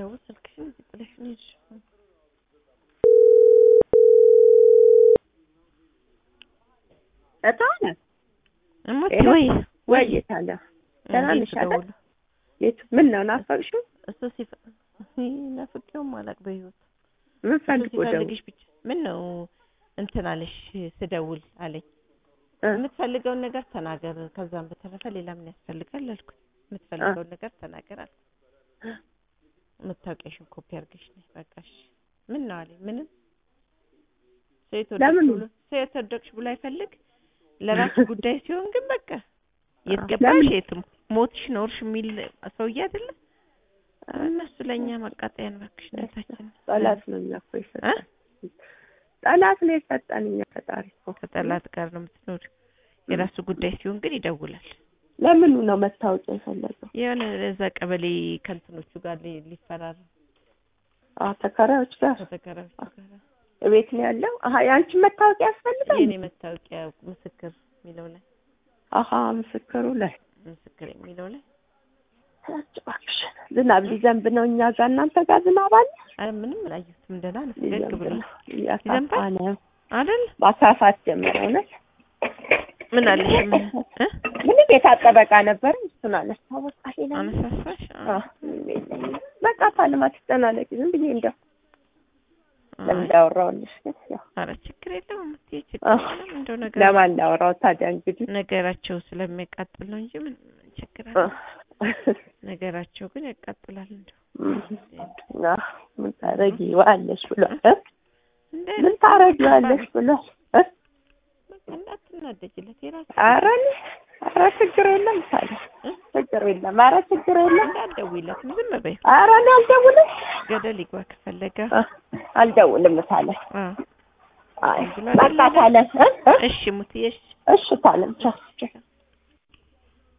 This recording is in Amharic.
ስደውል ስልክሽን እዚህ ጥለሽ ነው የሄድሽው። እታነ እሞቴ ሄሎ? ወይ ወይ የታለ ደህና እንዴት ነሽ አይደል? ስደውል የቱ ምን ነው ናፈቅሽው? እሱ ሲፈ ናፍቄውም አላውቅ በህይወት ምን እሱ ፈልጎ ደውል ሲፈልግሽ ብቻ ምን ነው እንትን አለሽ ስደውል አለኝ። እ? የምትፈልገውን ነገር ተናገር፣ ከዛም በተረፈ ሌላ ምን ያስፈልጋል አልኩት። የምትፈልገውን ነገር ተናገር አልኩት። መታወቂያሽን ኮፒ አድርገሽ ነይ በቃሽ። ምን ነው አለኝ። ምንም ሰው የተወደድሽ ለምን? ብሎ ሰው የተወደድሽ ብሎ አይፈልግ። ለራሱ ጉዳይ ሲሆን ግን በቃ የት አዎ፣ ገባሽ ለምን? የትም ሞትሽ ኖርሽ የሚል ሰውዬ አይደለ። እነሱ ለእኛ ማቃጠያን እባክሽ ነታችን ጠላት ነው እኛ እኮ የሰጠን ጠላት ነው የሰጠን እኛ ፈጣሪ እኮ ከጠላት ጋር ነው የምትኖር። የራሱ ጉዳይ ሲሆን ግን ይደውላል። ለምኑ ነው መታወቂያ የፈለገው? የሆነ እዛ ቀበሌ ከእንትኖቹ ጋር ሊ- ሊፈራረም አዎ ተከራዮች ጋር ከተከራዮቹ ጋር ቤት ነው ያለው። አሀ የአንቺ መታወቂያ ያስፈልጋል? የኔ መታወቂያ ምስክር የሚለው ላይ አሀ ምስክሩ ላይ ምስክር የሚለው ላይ ያች እባክሽ ዝናብ ሊዘንብ ነው እኛ ጋር እናንተ ጋር ዝናብ አለ? አረ ምንም አላየሁትም። ደህና ነው ፈገግ ሊዘንብ ብሏል ነው እያሳፋ ነው አይደል? ማሳፋት ጀመረ እውነት ምን አለሽ? ምን እ? ምንም የታጠበ ዕቃ ነበረ እሱን አነሳ በቃ ሌላ አነሳሳሽ? አዎ፣ ምንም የለኝም። በቃ ታልማ ትጨናነቂ ዝም ብዬ እንደው ለምን አይ፣ እንዳወራሁልሽ ግን ያው ኧረ ችግር የለውም እምትይ ችግር አዎ። የለም። እንደው ነገር ለማን እንዳወራው ታዲያ እንግዲህ ነገራቸው ስለሚያቃጥል ነው እንጂ ምን ምን ችግር አ፣ አለ? ነገራቸው ግን ያቃጥላል። እንደው አ፣ ምን ታረጊዋለሽ ብሏል እ? እንደ ምን ታረጊዋለሽ ብሏል እ? በቃ እንዳትናደጅለት የራሱ ኧረ እኔ ኧረ ችግር የለም ታዲያ እ? ችግር የለም ኧረ ችግር የለም እንዳትደውይለትም ዝም በይ። ኧረ እኔ አልደውልም ገደል ይግባ ከፈለገ አ፣ አልደውልም ታለ አ አይ ብሎ በቃ ታለ እ? እ? እሺ ሙትዬ እሺ እሺ ታለም ቻው ቻው